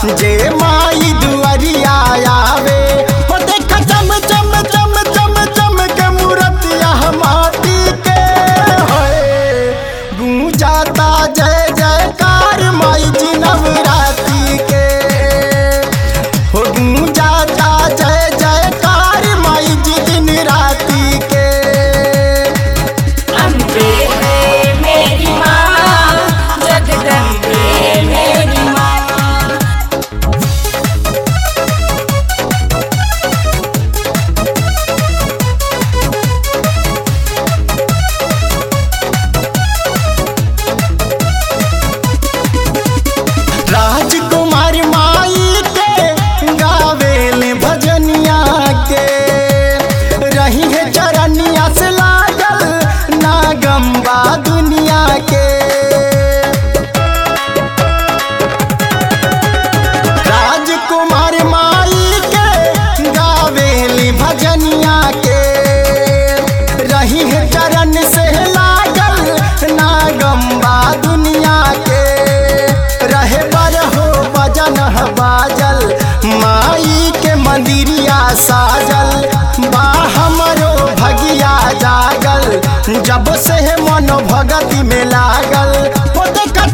जे माई दुआरिया आवे हो देख चम चम चम चम चम के मूर्तिया माटी के होए गूंजाता जय जयकार माई जी नवरात्रि के हो गूंजाता जय जयकार माई जी दिन राति के अम्बे मेरी माँ जगदम्बे मेरी माँ राजकुमार माई के गावेल भजनिया के रही है चरनिया से लागल नागम्बा दुनिया के राजकुमार माई के गावेल भजनिया के रही है चरण से लागल नागम्बा दुनिया के रहे बर हो बजन ह बाजल माई के मंदिरिया साजल बा हमरो भगिया जागल जब से मन भगति में लागल हो देख